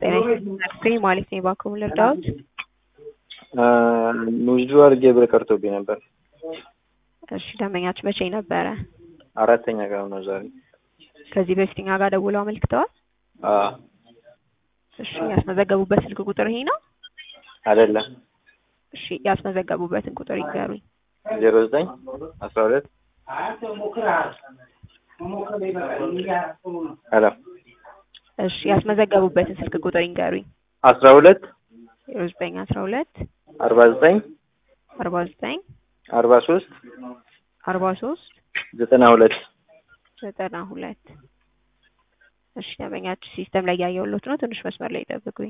ጤና ማለት ነው። እባክዎን ልርዳዎት? ውዝድሮ አድርጌ ብር ቀርቶብኝ ነበር። እሺ ደንበኛችሁ መቼ ነበረ? አራተኛ ቀን ነው ዛሬ። ከዚህ በፊት እኛ ጋር ደውለው አመልክተዋል? አዎ እሺ ያስመዘገቡበት ስልክ ቁጥር ይሄ ነው? አይደለም። እሺ ያስመዘገቡበትን ቁጥር ይንገሩኝ። ዜሮ ዘጠኝ አስራ ሁለት ሄሎ እሺ ያስመዘገቡበትን ስልክ ቁጥር ይንገሩኝ። አስራ ሁለት ዜሮ ዘጠኝ አስራ ሁለት አርባ ዘጠኝ አርባ ዘጠኝ አርባ ሶስት አርባ ሶስት ዘጠና ሁለት ዘጠና ሁለት እሺ ደንበኛችሁ ሲስተም ላይ ያየሁሎት ነው። ትንሽ መስመር ላይ ይጠብቁኝ።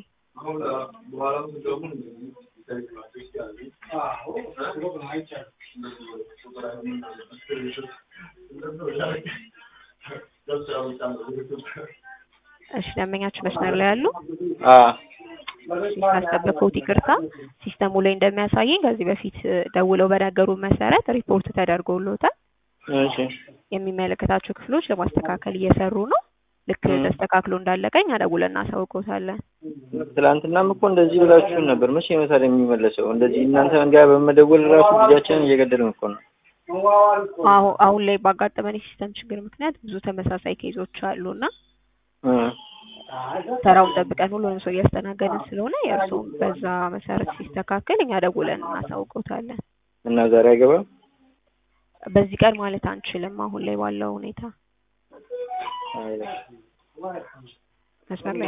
እሺ ደንበኛችሁ መስመር ላይ ያሉ አዎ ካስጠበቅኩት ይቅርታ። ሲስተሙ ላይ እንደሚያሳየኝ ከዚህ በፊት ደውለው በነገሩ መሰረት ሪፖርት ተደርጎሎታል። እሺ የሚመለከታቸው ክፍሎች ለማስተካከል እየሰሩ ነው። ልክ ተስተካክሎ እንዳለቀ እኛ ደውለን እናሳውቅዎታለን። ትላንትናም እኮ እንደዚህ ብላችሁን ነበር። መቼ ይመታል የሚመለሰው? እንደዚህ እናንተ ጋር በመደወል ራሱ ጊዜያችንን እየገደልን እኮ ነው። አሁ አሁን ላይ ባጋጠመን የሲስተም ችግር ምክንያት ብዙ ተመሳሳይ ኬዞች አሉና እ ተራውን ጠብቀን ሁሉንም ሰው እያስተናገድን ስለሆነ የእርስዎም በዛ መሰረት ሲስተካከል እኛ ደውለን እናሳውቅዎታለን። እና ዛሬ አይገባም? በዚህ ቀን ማለት አንችልም አሁን ላይ ባለው ሁኔታ አይ መስመር ላይ